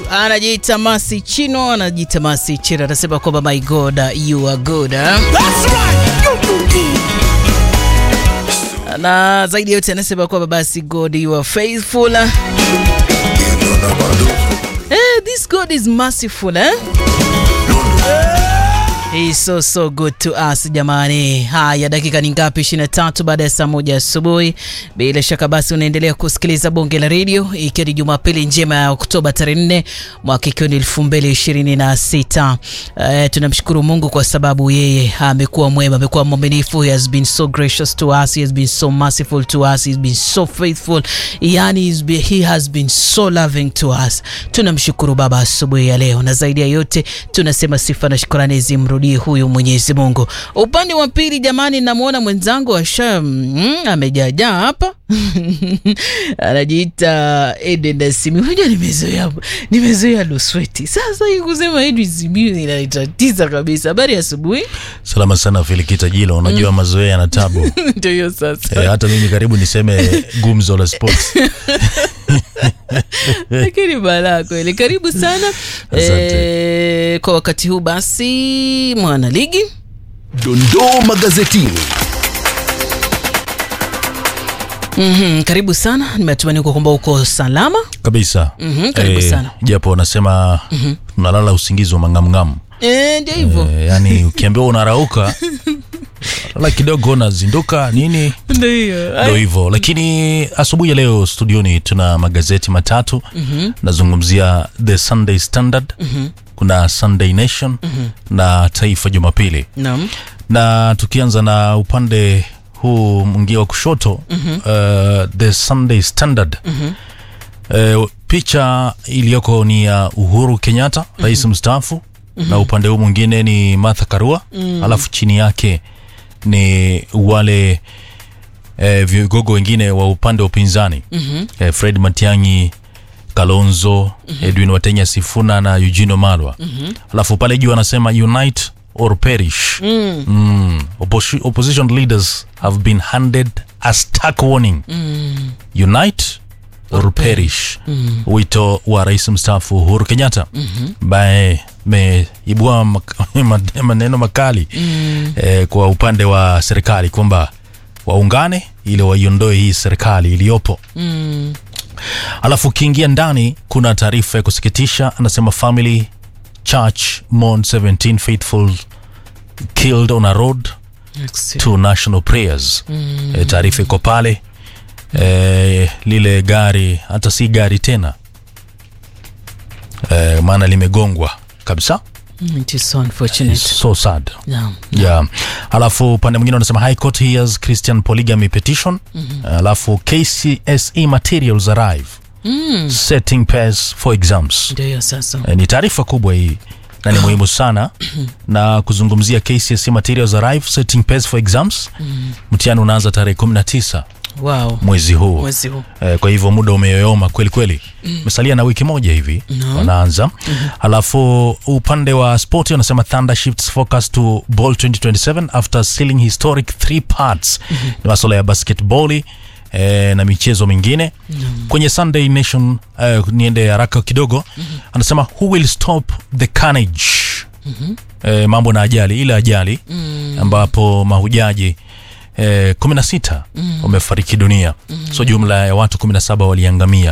anajiita Masi Chino, anajiita Masi Chino, anasema kwamba my God you are good eh? na zaidi yote anasema kwamba basi God you are faithful eh, this God is merciful eh? He's so so good to us jamani. Haya, dakika ni ngapi? 23 baada ya saa moja asubuhi. Bila shaka basi unaendelea kusikiliza bonge la redio, ikiwa ni Jumapili njema ya Oktoba tarehe 4 mwaka ikiwa ni 2026. Uh, tunamshukuru Mungu kwa sababu yeye amekuwa mwema, amekuwa mwaminifu. He has been so gracious to us, he has been so merciful to us, he has been so faithful. Yani he's been, he has been so loving to us. Tunamshukuru Baba asubuhi ya leo, na zaidi ya yote tunasema sifa na shukrani zimrudie huyu Mwenyezi Mungu. Upande wa pili jamani, namwona mwenzangu asha mm, amejaajaa hapa anajiita Eden Simi. Unajua nimezoea nimezoea Lusweti, sasa hii kusema Eden Simi inanitatiza kabisa. Habari ya asubuhi. Salama sana Filikita Jilo, unajua mazoea yana tabu. Ndio hiyo sasa. E, hata mimi karibu niseme gumzo la sports. lakini balaa kweli. Karibu sana Asante. e, kwa wakati huu basi, mwana ligi Dondoo magazetini. mm-hmm. Karibu sana, nimetumani uko kwamba uko salama. Kabisa. Mhm, karibu sana. Japo wanasema unalala usingizi wa mangamngam. E, ndio hivyo E, yani ukiambiwa unarauka lala kidogo unazinduka nini ndio hiyo ndo hivyo lakini asubuhi ya leo studioni tuna magazeti matatu mm-hmm. nazungumzia the sunday standard mm-hmm. kuna sunday nation mm-hmm. na taifa jumapili naam. na tukianza na upande huu mwingie wa kushoto mm-hmm. uh, the sunday standard mm-hmm. uh, picha iliyoko ni ya uhuru kenyatta mm-hmm. rais mstaafu mm-hmm. na upande huu mwingine ni martha karua mm-hmm. alafu chini yake ni wale eh, vigogo wengine wa upande wa upinzani mm-hmm. eh, fred matiangi kalonzo mm-hmm. edwin watenya sifuna na eugino malwa mm-hmm. alafu pale juu anasema unite or perish mm. Mm. Opposi- opposition leaders have been handed a stark warning mm. unite or perish mm. wito wa rais mstaafu uhuru kenyatta ambaye meibua mak- maneno makali mm. eh, kwa upande wa serikali kwamba waungane ili waiondoe hii serikali iliyopo Mm. alafu ukiingia ndani kuna taarifa ya kusikitisha anasema family church mourn 17 faithful killed on a road Excellent. to national prayers mm. e, taarifa iko pale e, lile gari hata si gari tena e, maana limegongwa kabisa Mm, it is so unfortunate. It's so sad Naam. yeah. alafu upande mwingine unasema high court hears christian polygamy petition mm-hmm. alafu kcse materials arrive mm. setting pace for exams Ndio hiyo sasa. e, ni taarifa kubwa hii na ni muhimu sana na kuzungumzia kcse materials arrive setting pace for exams mm. mtihani unaanza tarehe 19 Wow. mwezi huu Mwezi huu. Eh, kwa hivyo muda umeyoyoma kweli kweli mesalia na wiki moja hivi No. wanaanza mm-hmm. alafu upande wa spoti wanasema thunder shifts focus to ball 2027 after sealing historic three parts mm-hmm. ni masuala ya basketball Eh, na michezo mingine mm-hmm. kwenye sunday nation eh, niende haraka kidogo mm-hmm. anasema who will stop the carnage mm-hmm. eh, mambo na ajali ile ajali mm-hmm. ambapo mahujaji eh, 16 mm. wamefariki dunia mm. so jumla ya watu 17 waliangamia